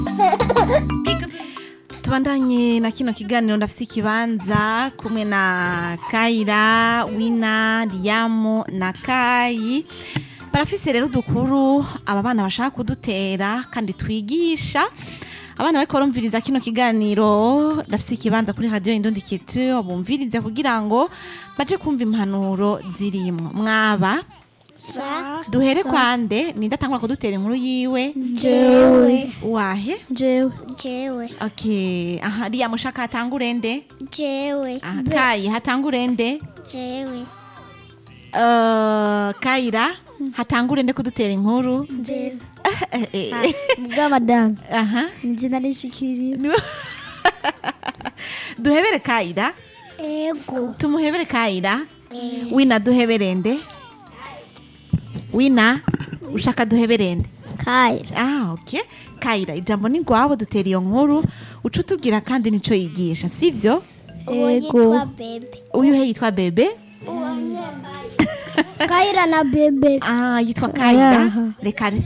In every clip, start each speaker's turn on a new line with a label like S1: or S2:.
S1: tubandanye na kino kiganiro ndafise ikibanza kumwe na Kaira Wina Liamu na Kai barafise rero udukuru aba bana bashaka kudutera kandi twigisha abana bariko barumviriza kino kiganiro ndafise ikibanza kuri radio Indundi Culture bumvirize kugira ngo baje kumva impanuro zirimwo mwaba duhere kwande nindatangwa kudutera inkuru yiwe
S2: jewe
S1: wahe
S2: jewe
S3: jewe
S1: okay aha riya mushaka hatangure nde
S3: jewe
S1: aha kayi hatangure nde
S3: jewe
S1: Uh, kayira hatangure nde kudutera inkuru
S2: jewe
S1: Eh, eh,
S2: bwa madame
S1: aha
S2: njye narishikiriye
S1: duhebere kayira
S3: ego
S1: tumuhebere kayira wina duhebere nde wina ushaka duhebere nde
S3: kayira
S1: ah okay kayira ijambo ni rwabo dutera iyo nkuru uca utubwira kandi nico yigisha sivyo
S3: uwo
S2: Ego.
S3: yitwa bebe
S1: uyu he yitwa bebe
S3: kayira na bebe
S1: ah yitwa kayira
S2: Ayaha.
S1: reka re-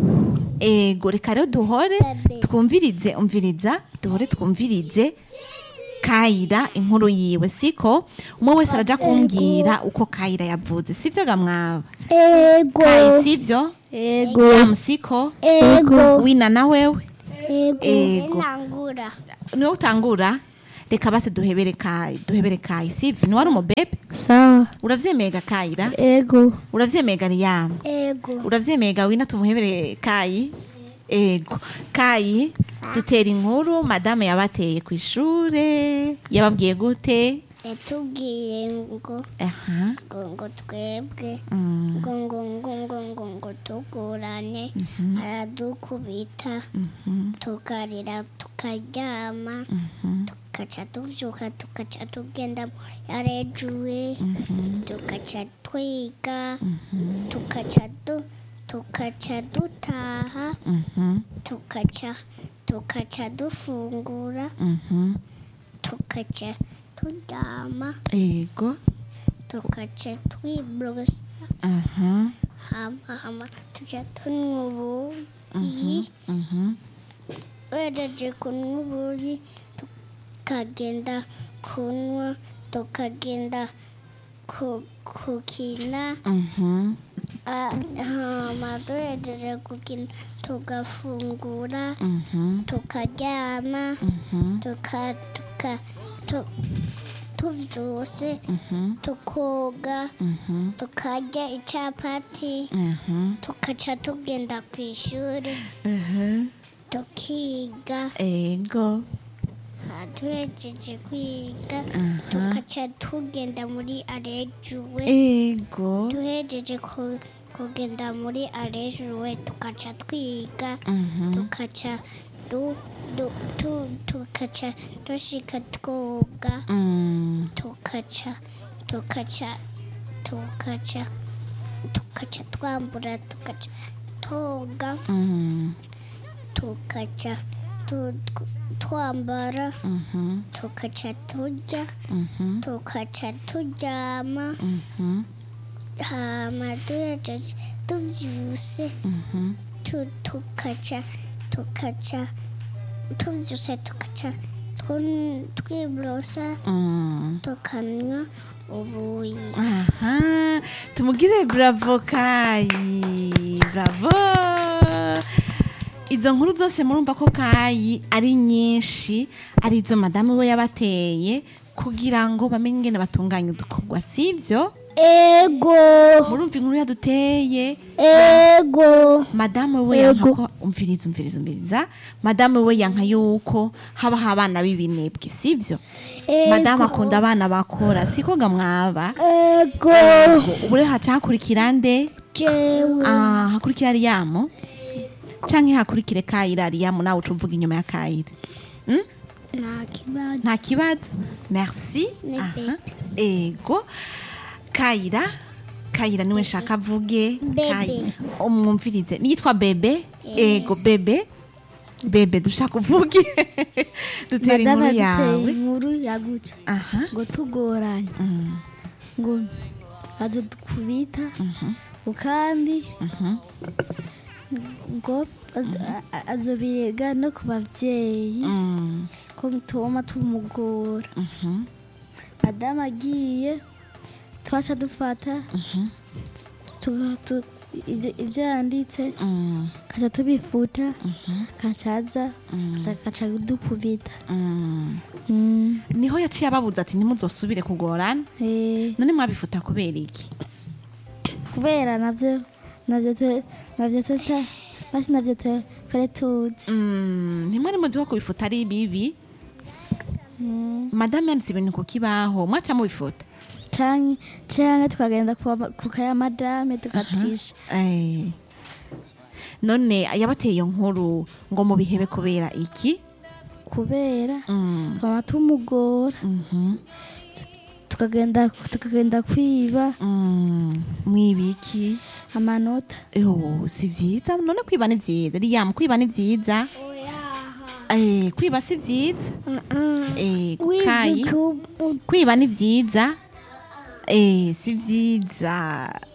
S1: ego reka rero duhore
S3: Bebe.
S1: twumvirize umviriza duhore twumvirize kayira inkuru yiwe siko umwe wese araja kumbwira uko kayira yavuze sivyo gamwaba
S3: ego
S1: kayi sivyo
S2: ego
S1: yamu siko
S3: ego
S1: wina na wewe
S3: ego
S1: Ego.
S3: nangura
S1: niwe utangura reka basi duhebere kayi duhebere kayi sivyo niwari umubebe
S2: sawa
S1: uravyemega kayira
S2: ego
S1: uravyemega riyamu
S3: ego
S1: uravyemega wina tumuhebere kayi ego kayi dutera inkuru madame yabateye ku ishure yababwiye gute
S3: yatubwiye ngo
S1: aha
S3: ngo ngo twebwe
S1: mm,
S3: ngo ngo ngo ngo ngo ngo tugurane aradukubita tukarira tukaryama tukaca tuvyuka tukaca tugenda yarejuwe tukaca twiga tukaca du tukaca dutaha
S1: mhm,
S3: tukaca tukaca dufungura
S1: mhm.
S3: tukaca turyama
S1: ego
S3: tukaca twiborosa
S1: aha
S3: hama hama tuja tunywa ubuyi
S1: mhm,
S3: wejeje kunywa ubuyi tukagenda kunywa tukagenda ku- kukina
S1: mhm,
S3: ah, hama duhejeje gukina tugafungura
S1: mhm,
S3: tukaryama
S1: mhm,
S3: tuka tuka tu- tuvyuse
S1: mhm,
S3: tukoga
S1: mhm,
S3: tukarya icapati
S1: mhm,
S3: tukaca tugenda ku ishuri
S1: mhm.
S3: tukiga
S1: ego
S3: duhejeje kwiga tukaca tugenda muri arejuwe
S1: ego
S3: duhejeje ku- kugenda muri arejuwe tukaca twiga
S1: mhm,
S3: tukaca du- du- tu- tukaca dushika twoga
S1: mm,
S3: tukaca tukaca tukaca tukaca twambura tukaca toga
S1: mm,
S3: tukaca tu- tw- twambara
S1: mhm,
S3: tukaca turya
S1: mhm,
S3: tukaca turyama
S1: mhm,
S3: hama duhejeje tuvyuse
S1: mhm.
S3: tu- tukaca tukaca tuvyuse tukaca tun- twiborosa
S1: Mm.
S3: tukanywa ubuyi
S1: aha tumugire bravo kayi bravo izo nkuru zose murumva ko kayi ari nyinshi ari izo madamu we yabateye kugira ngo bamenye ingene batunganya udukorwa sivyo
S3: ego
S1: murumva inkuru yaduteye
S3: ego
S1: madamu we yanka ko umviriza umviriza umviriza madamu we yanka yuko habaho abana b'ibinebwe sivyo madamu akunda abana bakora siko gamwaba
S3: ego
S1: ubu rero haca hakurikira nde
S3: jewe
S1: Ah, hakurikira riyamu canke hakurikire kayira riyamu nawe uca uvuga inyuma ya kayira Mm?
S3: nta kibazo
S1: nta kibazo merci
S3: Ni
S1: aha ego kayira kayira niwe nshaka avuge
S3: Bebe.
S1: Kayi- umwumvirize niyitwa bebe ego bebe bebe dushaka uvuge dutera
S2: madame
S1: inkuru
S2: yaduteye
S1: yawe
S2: inkuru yagutse
S1: aha
S2: ngo tugoranye
S1: Mm,
S2: ngo adukubita ukambi ngo az- a- azobirega no ku bavyeyi
S1: Mm,
S2: ko bituma tumugora
S1: mhm,
S2: madamu agiye twaca dufata tuga- tu- ivyo ivyo yanditse
S1: mm,
S2: kaca tubifuta
S1: mhm,
S2: kacaza
S1: mm,
S2: kaca- kaca dukubita
S1: mm.
S2: Mm,
S1: niho yaciye ababuza ati ntimuzosubire kugorana
S2: eh,
S1: none mwabifuta kubera iki
S2: kubera navyo navyo te- navyo teta basi navyo te- twari tuzi
S1: Mm, ntimwari muzi ko kubifuta ari bibi
S2: Mm,
S1: madamu yanditse ibintu ku kibaho mwaca mubifuta
S2: canke canke tukagenda kuwa- ku kaya madame tukatisha
S1: Eh. none yabateye iyo nkuru ngo mubihebe kubera iki
S2: kubera
S1: Mm,
S2: twama tumugora
S1: mhm,
S2: tukagenda tukagenda kwiba
S1: mm, mwibiki
S2: amanota
S1: Oh, si vyiza none kwiba ni vyiza riyamu kwiba ni vyiza eh, kwiba si vyiza eh, kukayi kwiba ni vyiza eh, si vyiza